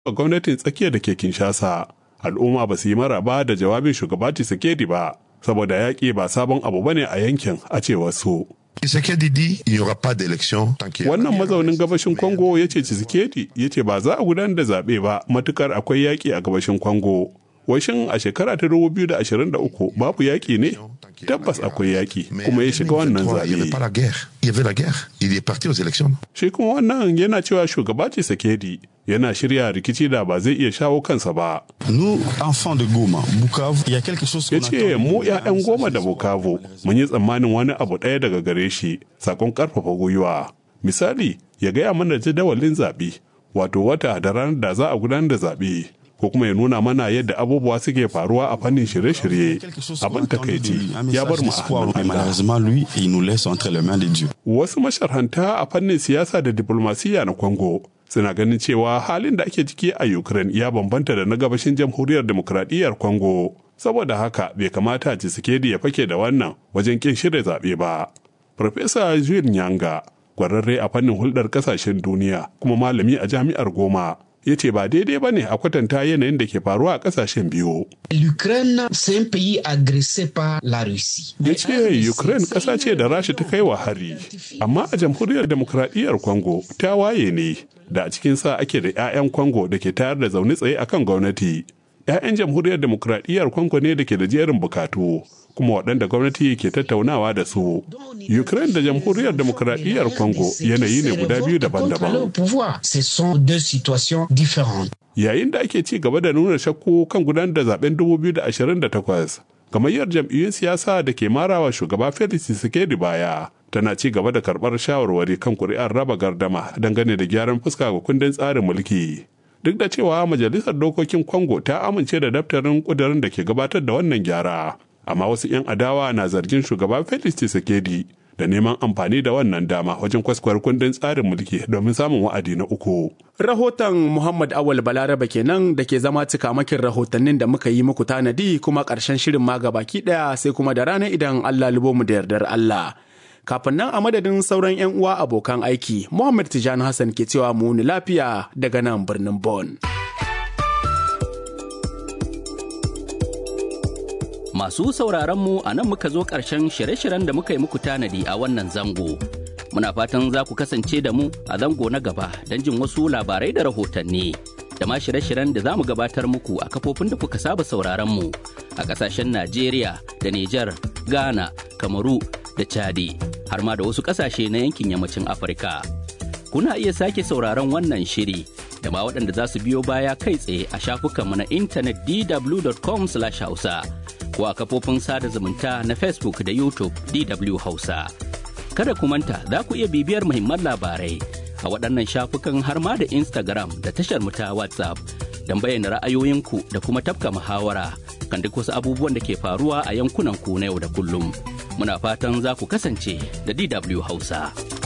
a gwamnatin tsakiyar da ke Kinshasa. Al'umma ba su yi maraba da jawabin shugaba Tshisekedi ba, saboda yaƙi ba sabon abu bane a yankin a cewar su. Wannan mazaunin gabashin Congo ya ce Tshisekedi ya ce ba za a gudanar da zaɓe ba matukar akwai yaƙi a gabashin Congo. Washin a shekara ta 2023 babu yaƙi ne? Tabbas akwai yaƙi kuma ya shiga wannan zaɓe. Shi kuma wannan yana cewa shugaba Tshisekedi yana shirya rikici da ba zai iya shawo kansa ba. Ya ce mu 'ya'yan goma da Bukavu mun yi tsammanin wani abu ɗaya daga gare shi sakon ƙarfafa gwiwa. Misali ya gaya mana jadawalin zaɓe wato wata da ranar da za a gudanar da zaɓe. ko kuma ya nuna mana yadda abubuwa suke faruwa a fannin shirye-shirye abin takaici ya bar mu a Wasu masharhanta a fannin siyasa da diplomasiya na Congo suna ganin cewa halin da ake ciki a Ukraine ya bambanta da na gabashin jamhuriyar demokradiyyar Congo. Saboda haka bai kamata Tshisekedi ya fake da wannan wajen kin shirya zaɓe ba. Farfesa Jules Nyanga, kwararre a fannin hulɗar ƙasashen duniya kuma malami a jami'ar Goma, ya ce ba daidai ba ne a kwatanta yanayin da ke faruwa a kasashen biyu. L'Ukraine c'est un pays agressé par la Russie. Ya ce Ukraine ƙasa ce da Rasha ta kai wa hari, amma a jamhuriyar demokradiyyar Congo ta waye ne da a cikin sa ake da 'ya'yan Congo da ke tayar da zaune tsaye akan gwamnati. 'Ya'yan jamhuriyar demokradiyyar Congo ne da ke da jerin bukatu. kuma waɗanda gwamnati ke tattaunawa da su. Ukraine da jamhuriyar demokradiyyar Congo yanayi ne guda biyu daban-daban. Yayin da ake ci gaba da nuna shakku kan gudanar da zaben 2028, gamayyar jam'iyyun siyasa da ke marawa shugaba Felix Tshisekedi baya tana ci gaba da karɓar shawarwari kan kuri'ar raba gardama dangane da gyaran fuska ga kundin tsarin mulki. Duk da cewa Majalisar Dokokin Congo ta amince da daftarin ƙudurin da ke gabatar da wannan gyara. amma wasu 'yan adawa na zargin shugaba Felix Tshisekedi da neman amfani da wannan dama wajen kwaskwar kundin tsarin mulki domin samun wa'adi na uku. Rahoton Muhammad Awal Balaraba kenan da ke zama cikamakin rahotannin da muka yi muku tanadi kuma ƙarshen shirin ma baki ɗaya sai kuma da rana idan Allah libo mu da yardar Allah. Kafin nan a madadin sauran 'yan uwa abokan aiki, Muhammad Tijani Hassan ke cewa mu ni lafiya daga nan birnin Bon. Masu sauraronmu a nan muka zo ƙarshen shirye-shiryen da muka yi muku tanadi a wannan zango. Muna fatan za ku kasance da mu a zango na gaba don jin wasu labarai da rahotanni. Da ma shirye-shiryen da za mu gabatar muku a kafofin da kuka saba sauraronmu a ƙasashen Najeriya da Nijar, Ghana, Kamaru da Chadi, har ma da wasu ƙasashe na yankin yammacin Afirka. Kuna iya sake sauraron wannan shiri da ma waɗanda za su biyo baya kai tsaye a shafukanmu na intanet dw.com/hausa. ko a kafofin sada zumunta na Facebook da YouTube DW Hausa. Kada ku manta za ku iya bibiyar muhimman labarai a waɗannan shafukan har ma da Instagram da tashar mu ta WhatsApp don bayyana ra'ayoyinku da kuma tafka muhawara kan duk wasu abubuwan da ke faruwa a yankunan ku na yau da kullum. Muna fatan za ku kasance da DW Hausa.